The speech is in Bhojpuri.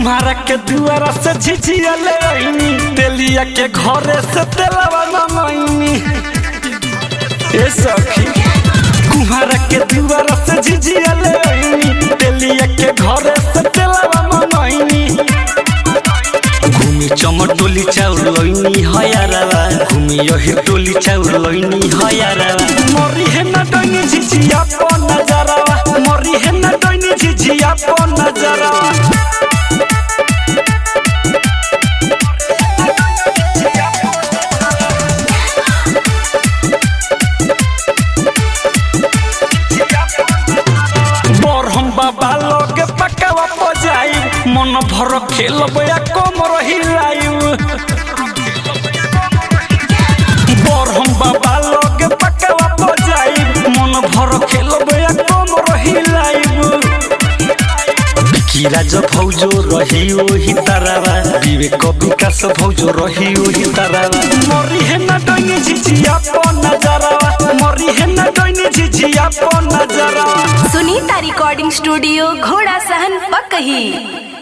कुम्हारा के दुआरा से झिझिया ले आईनी तेलिया के घरे से तेलवा मंगईनी ए सखी कुम्हारा के दुआरा से झिझिया ले आईनी तेलिया के घरे से तेलवा मंगईनी घूमी चमटोली चाउर लईनी हयारावा घूमी यही टोली चाउर लईनी हयारावा मरी है ना डोनी झिझिया पो नजरावा मरी है ना डोनी झिझिया पो नजरावा बर हम बाबा लोग पकावा बजाई मन भर खेलब या कम रही लाइव बर हम बाबा लोग पकावा बजाई मन भर खेलब या कम रही लाइव विकी राज भौजो रही ओही तारावा विवेक विकास भौजो रही ओही तारावा मरी है ना डोनी झिझिया पो नजरावा मरी है ना डोनी झिझिया पो नजरावा सुनीता रिकॉर्डिंग स्टूडियो घोड़ा सहन पकही